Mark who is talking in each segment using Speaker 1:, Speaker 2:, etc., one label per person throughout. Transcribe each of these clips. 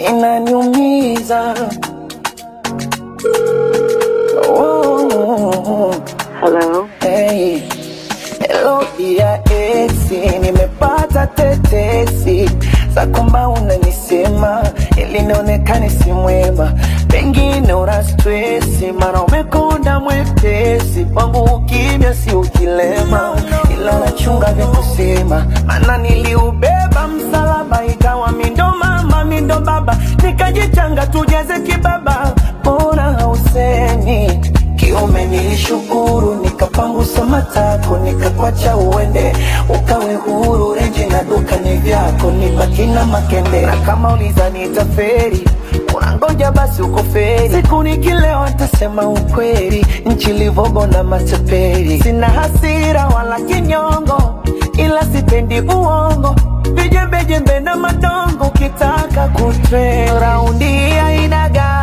Speaker 1: inaniumiza. Oh,
Speaker 2: Hello.
Speaker 1: hey. Hello dia esi, nimepata tetesi za kwamba unanisema ili nionekane si mwema, pengine una stresi, mara umekonda mwepesi kwangu, ukimya si ukilema, ila nachunga vya kusema, maana niliubeba msalaba, ikawa mindo mama mindo baba, nikajichanga tujeze kibaba, mbona hausemi kiume nilishukuru, nikapangusa matako, nikakwacha uende, ukawe huru. Renji na duka ni vyako, nibaki na makende, na kama uliza nitaferi unangoja basi uko feri, siku nikilewa nitasema ukweli, nchi livogo na matapeli. Sina hasira wala kinyongo, ila sipendi uongo, vijembejembe na madongo, ukitaka kutre raundi ainaga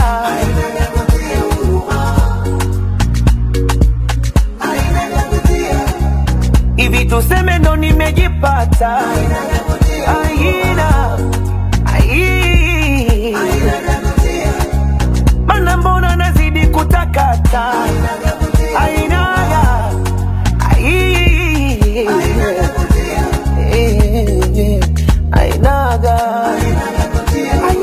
Speaker 1: hivi tuseme ndo nimejipata aina ai mana mbona nazidi kutakata ainaga ai ainaga ai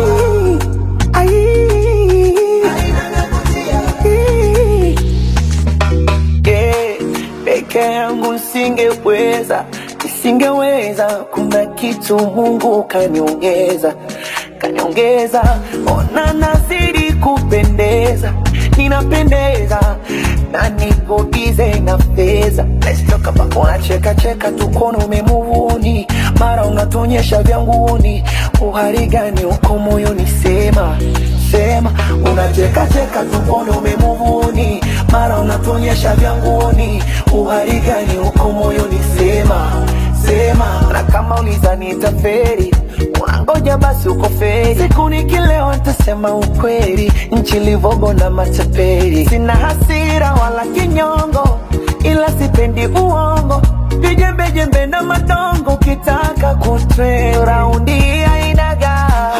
Speaker 1: ai yeah, peke yangu nisingeweza, nisingeweza. Kuna kitu Mungu kaniongeza, kaniongeza. Ona nazidi kupendeza, ninapendeza na niko bize na fedha. Let's talk about unacheka cheka tukono umemuvuni, mara unatonyesha vya nguni. Uhari gani uko moyoni? Sema sema, unacheka cheka tukono umemuvuni, mara unatonyesha vya nguni. Uhari gani uko moyoni? Sema sema, na kama uliza nitaferi unangoja basi uko feri. Siku nikilewa nitasema ukweli, nchi livogo na matapeli. Sina hasira wala kinyongo, ila sipendi uongo, vijembejembe na madongo. Ukitaka kutre raundi ainaga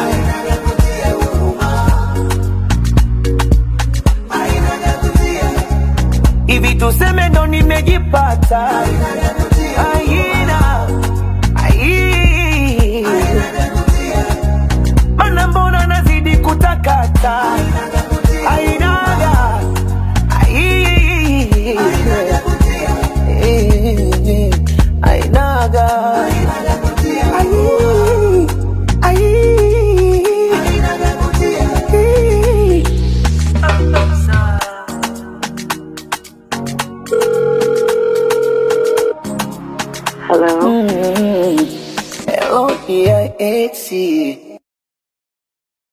Speaker 1: hivi tuseme ndo nimejipata aina ai mana mbona nazidi kutakata ainaga ai ainaga ai ai
Speaker 2: Hello.
Speaker 1: Hello, dear Etsy.